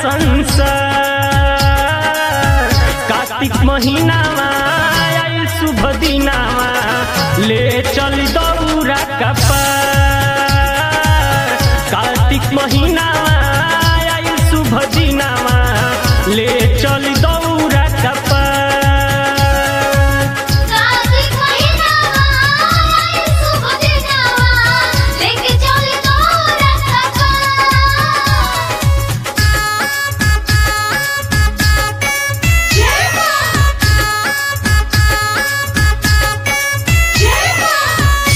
संसार कार्तिक महीनामा आई शुभ दिनामा ले चल दौरा कपार कार्तिक महीनामा आई शुभ दिनामा ले चल दौरा कपार कार्तिक महीनावा आई शुभ दिनवा लेके चल तोरा खपा जय मां जय मां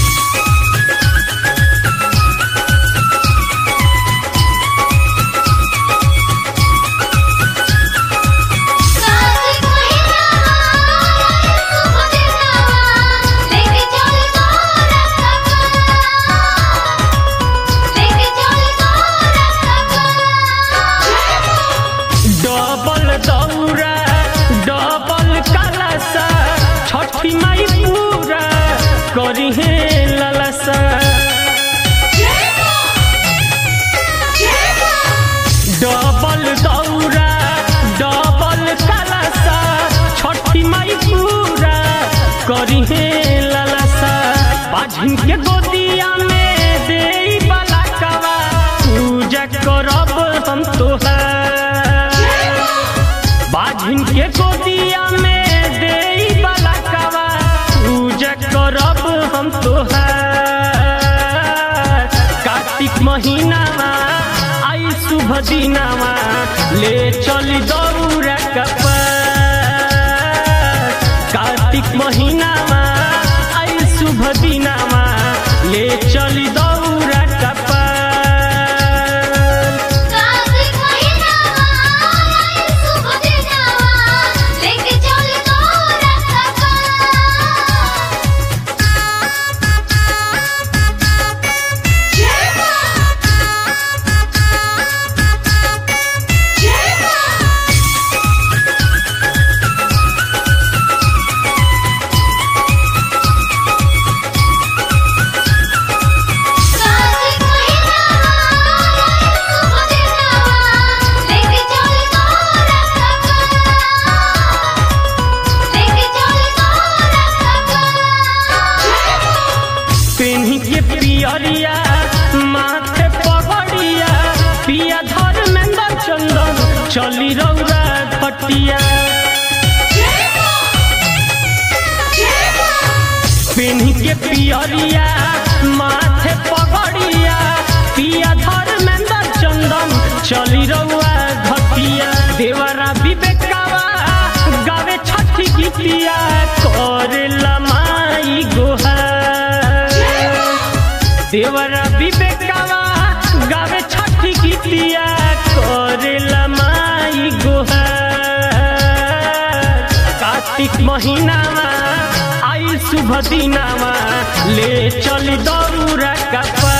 कार्तिक महीनावा आई शुभ दिनवा लेके चल तोरा खपा लेके चल तोरा खपा डबल दौरा डबल कलसा छठी माई पूरा करी हे ललसा जय मां जय मां डबल दौरा डबल कलसा छठी माई पूरा करी हे ललसा बाझिन के गोदिया में दे वाला कवा पूजा करब हम तोहार बाझिन के गोदिया में दे वाला कवा पूजा करब हम तोहार कार्तिक महीनामा आई शुभ दिनामा ले चली दौरा कपार कार्तिक महीनामा आई शुभ दिनामा ले चली दौरा कपार कार्तिक महीनावा आई शुभ दिनवा लेके चल तोरा खपा जय मां जय मां कार्तिक महीनावा आई शुभ दिनवा लेके चल तोरा खपा लेके चल तोरा खपा जय मां पेन्ही के पियरिया माथे पगड़िया पिया धर्मेंद्र चंदन चली रौरा पटिया जय मां जय मां पेन्ही के पियरिया माथे पगड़िया पिया धर्मेंद्र चंदन चली रौआ घटिया देवरा विवेकावा गावे छठी गीतिया करे लमाई गोहार देवरा विवेकावा गावे छठी गीतिया करे लमाई गोहार कार्तिक महीनामा आई शुभ दिनामा ले चली दौरा कपा